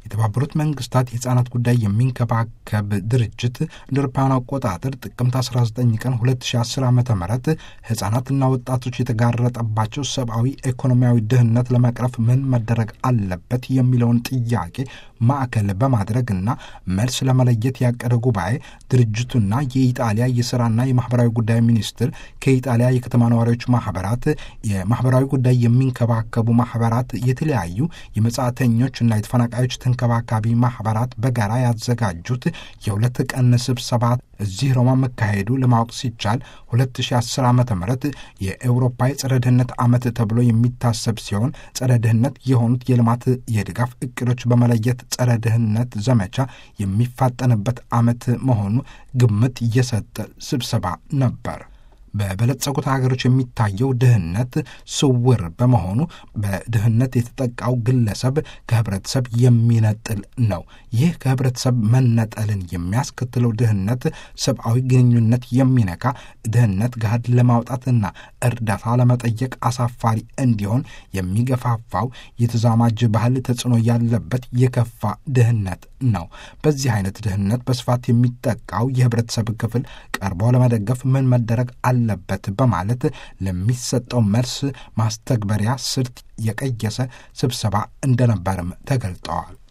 የተባበሩት መንግስታት የህፃናት ጉዳይ የሚንከባከብ ድርጅት እንደ አውሮፓውያን አቆጣጠር ጥቅምት 19 ቀን 2010 ዓ ም ህፃናትና ወጣቶች የተጋረጠባቸው ሰብአዊ ኢኮኖሚያዊ ድህነት ለመቅረፍ ምን መደረግ አለበት የሚለውን ጥያቄ ማዕከል በማድረግና መልስ ለመለየት ያቀደ ጉባኤ ድርጅቱና የኢጣሊያ የስራና የማህበራዊ ጉዳይ ሚኒስትር ከኢጣሊያ የከተማ ነዋሪዎች ማህበራት የማህበራዊ ጉዳይ የሚንከባከቡ ማህበራት የተለያዩ የመጻተኞችና የተፈናቃዮች ተንከባካቢ ማህበራት በጋራ ያዘጋጁት የሁለት ቀን ስብሰባ እዚህ ሮማ መካሄዱ ለማወቅ ሲቻል 2010 ዓ ም የኤውሮፓ የጸረ ድህነት ዓመት ተብሎ የሚታሰብ ሲሆን ጸረ ድህነት የሆኑት የልማት የድጋፍ እቅዶች በመለየት ጸረ ድህነት ዘመቻ የሚፋጠንበት ዓመት መሆኑ ግምት እየሰጠ ስብሰባ ነበር። በበለጸጉት ሀገሮች የሚታየው ድህነት ስውር በመሆኑ በድህነት የተጠቃው ግለሰብ ከህብረተሰብ የሚነጥል ነው። ይህ ከህብረተሰብ መነጠልን የሚያስከትለው ድህነት ሰብአዊ ግንኙነት የሚነካ ድህነት ገሃድ ለማውጣትና እርዳታ ለመጠየቅ አሳፋሪ እንዲሆን የሚገፋፋው የተዛማጅ ባህል ተጽዕኖ ያለበት የከፋ ድህነት ነው። በዚህ አይነት ድህነት በስፋት የሚጠቃው የህብረተሰብ ክፍል ቀርቦ ለመደገፍ ምን መደረግ አለበት በማለት ለሚሰጠው መልስ ማስተግበሪያ ስልት የቀየሰ ስብሰባ እንደነበርም ተገልጠዋል።